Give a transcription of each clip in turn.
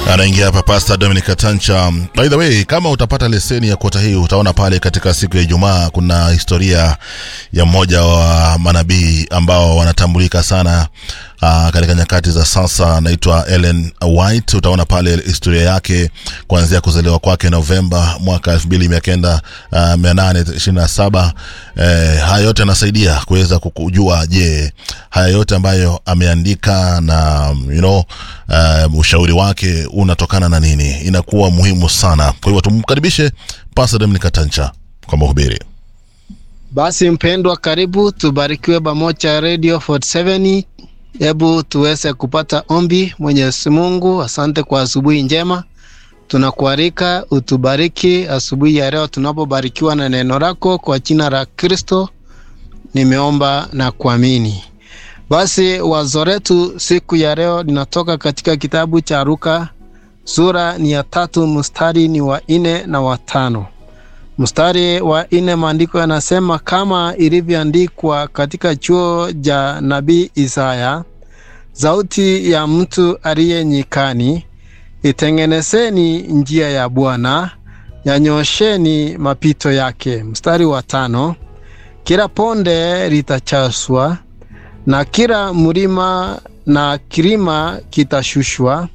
anaingia hapa Pastor Dominic Tancha. By the way, kama utapata leseni ya kota hii utaona pale katika siku ya Ijumaa kuna historia ya mmoja wa manabii ambao wanatambulika sana uh, katika nyakati za sasa, anaitwa Ellen White. Utaona pale historia yake kuanzia kuzaliwa kwake Novemba mwaka elfu mbili mia kenda uh, mia nane ishirini na saba. Eh, haya yote anasaidia kuweza kujua, je, haya yote ambayo ameandika na you know, uh, ushauri wake unatokana na nini, inakuwa muhimu sana. Kwa hivyo tumkaribishe Pastor Dominic Tancha kwa mahubiri. Basi mpendwa, karibu tubarikiwe pamoja Radio 47. Hebu tuweze kupata ombi. Mwenyezi Mungu, asante kwa asubuhi njema, tunakualika utubariki asubuhi ya leo tunapobarikiwa na neno lako, kwa jina la Kristo nimeomba na kuamini. Basi wazo letu siku ya leo linatoka katika kitabu cha Luka sura ni ya tatu mstari ni wa nne na wa tano. Mstari wa nne maandiko yanasema kama ilivyoandikwa katika chuo cha nabii Isaya, sauti ya mtu aliye nyikani, itengenezeni njia ya Bwana, yanyosheni mapito yake. Mstari wa tano, kila ponde litachaswa na kila mlima na kilima kitashushwa,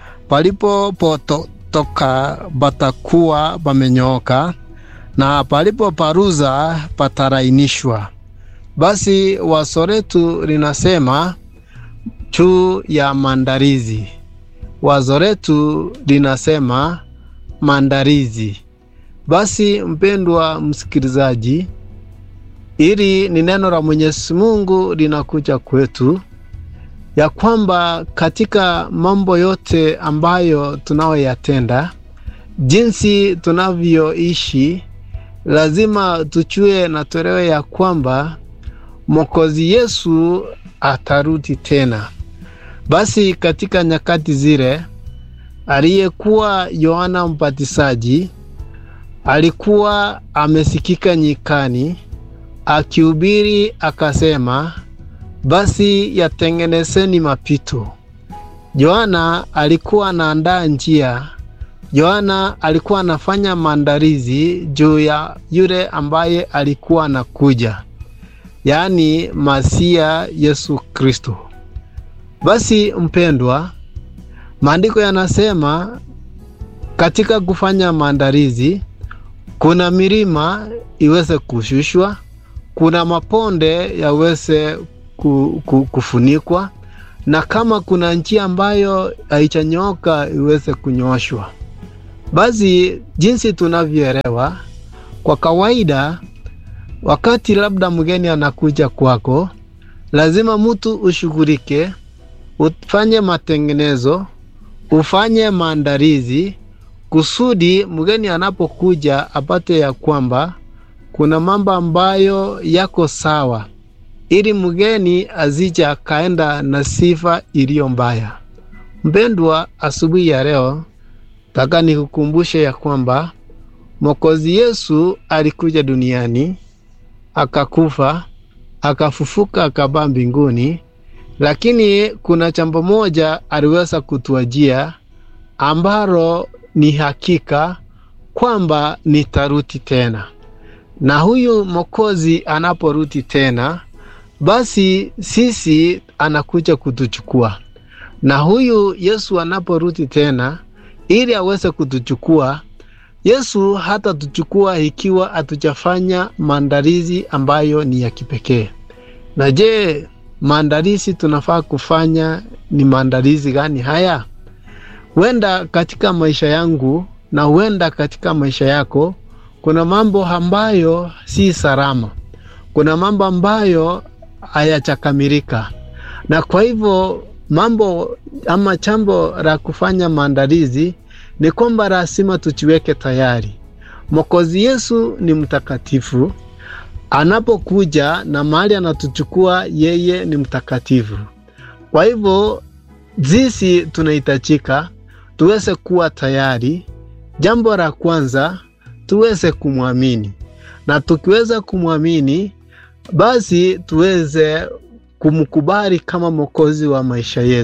palipopotoka patakuwa pamenyooka na palipo paruza patarainishwa. Basi wazo letu linasema juu ya maandalizi. Wazo letu linasema maandalizi. Basi mpendwa msikilizaji, ili ni neno la Mwenyezi Mungu linakuja kwetu ya kwamba katika mambo yote ambayo tunayoyatenda, jinsi tunavyoishi, lazima tuchue na tuelewe ya kwamba Mwokozi Yesu atarudi tena. Basi katika nyakati zile, aliyekuwa Yohana Mbatizaji alikuwa amesikika nyikani akihubiri akasema, basi yatengenezeni mapito. Yohana alikuwa anaandaa njia. Yohana alikuwa anafanya maandalizi juu ya yule ambaye alikuwa anakuja, yaani Masia Yesu Kristo. Basi mpendwa, maandiko yanasema katika kufanya maandalizi, kuna milima iweze kushushwa kuna maponde yaweze ku, ku, kufunikwa na kama kuna njia ambayo haichanyoka iweze kunyoshwa. Basi jinsi tunavyoelewa kwa kawaida, wakati labda mgeni anakuja kwako, lazima mtu ushughulike, ufanye matengenezo, ufanye maandalizi kusudi mgeni anapokuja apate ya kwamba kuna mambo ambayo yako sawa, ili mgeni azija akaenda na sifa iliyo mbaya. Mpendwa, asubuhi ya leo taka nikukumbushe ya kwamba Mwokozi Yesu alikuja duniani akakufa, akafufuka, akabaa mbinguni, lakini kuna jambo moja aliweza kutuajia ambalo ni hakika kwamba nitarudi tena na huyu Mwokozi anaporudi tena, basi sisi anakuja kutuchukua. Na huyu Yesu anaporudi tena, ili aweze kutuchukua, Yesu hatatuchukua ikiwa hatujafanya maandalizi ambayo ni ya kipekee. Na je, maandalizi tunafaa kufanya ni maandalizi gani haya? Huenda katika maisha yangu na huenda katika maisha yako kuna mambo ambayo si salama, kuna mambo ambayo hayajakamilika, na kwa hivyo mambo ama jambo la kufanya maandalizi ni kwamba lazima tujiweke tayari. Mwokozi Yesu ni mtakatifu, anapokuja na mahali anatuchukua, yeye ni mtakatifu. Kwa hivyo sisi tunahitajika tuweze kuwa tayari. Jambo la kwanza tuweze kumwamini, na tukiweza kumwamini, basi tuweze kumkubali kama mwokozi wa maisha yetu,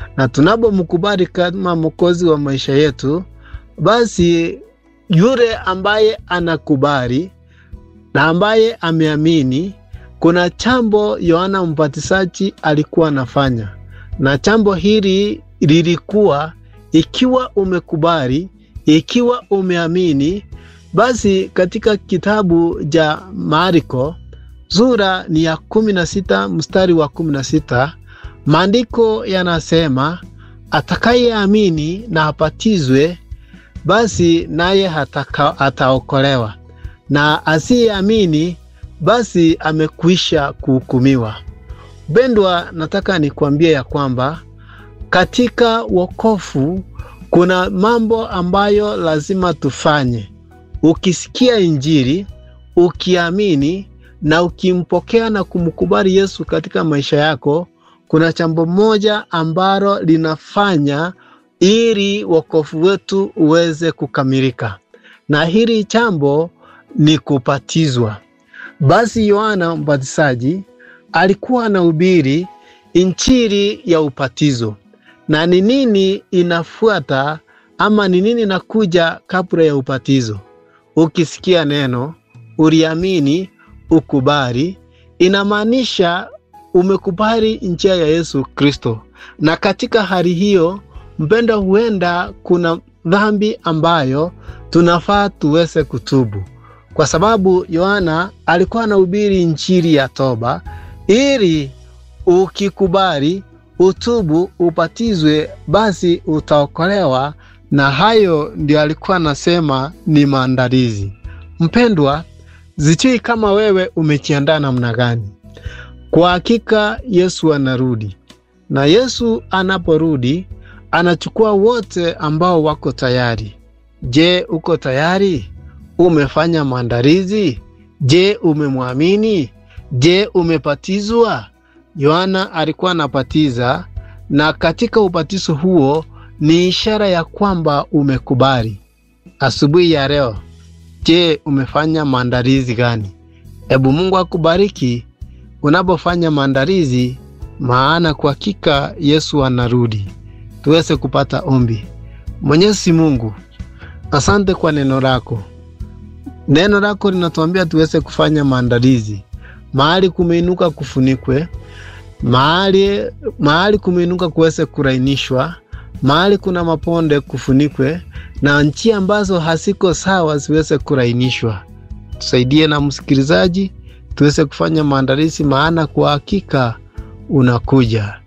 na tunapomkubali kama mwokozi wa maisha yetu, basi yule ambaye anakubali na ambaye ameamini, kuna chambo Yohana Mbatizaji alikuwa anafanya, na chambo hili lilikuwa ikiwa umekubali, ikiwa umeamini, basi katika kitabu cha Marko sura ni ya kumi na sita mstari wa kumi na sita maandiko yanasema atakayeamini na apatizwe basi naye ataokolewa, na asiyeamini basi amekwisha kuhukumiwa. Mpendwa, nataka nikwambie ya kwamba katika wokovu kuna mambo ambayo lazima tufanye. Ukisikia Injili, ukiamini na ukimpokea na kumkubali Yesu katika maisha yako, kuna jambo moja ambalo linafanya ili wokovu wetu uweze kukamilika, na hili jambo ni kubatizwa. Basi Yohana Mbatizaji alikuwa anahubiri injili ya ubatizo, na ni nini inafuata ama ni nini inakuja kabla ya ubatizo? Ukisikia neno uliamini, ukubali, inamaanisha umekubali njia ya Yesu Kristo, na katika hali hiyo mpendo, huenda kuna dhambi ambayo tunafaa tuweze kutubu, kwa sababu Yohana alikuwa anahubiri injili ya toba, ili ukikubali, utubu, ubatizwe, basi utaokolewa. Na hayo ndio alikuwa anasema ni maandalizi. Mpendwa, sijui kama wewe umejiandaa namna gani? Kwa hakika Yesu anarudi, na Yesu anaporudi anachukua wote ambao wako tayari. Je, uko tayari? Umefanya maandalizi? Je, umemwamini? Je, umebatizwa? Yohana alikuwa anabatiza, na katika ubatizo huo ni ishara ya kwamba umekubali. Asubuhi ya leo, je, umefanya maandalizi gani? Hebu Mungu akubariki unapofanya maandalizi, maana kwa hakika Yesu anarudi. Tuweze kupata ombi. Mwenyezi Mungu, asante kwa neno lako. Neno lako linatuambia tuweze kufanya maandalizi. Mahali kumeinuka kufunikwe, mahali mahali kumeinuka kuweze kurainishwa, mahali kuna maponde kufunikwe, na njia ambazo hasiko sawa ziweze kurainishwa. Tusaidie na msikilizaji tuweze kufanya maandalizi, maana kwa hakika unakuja.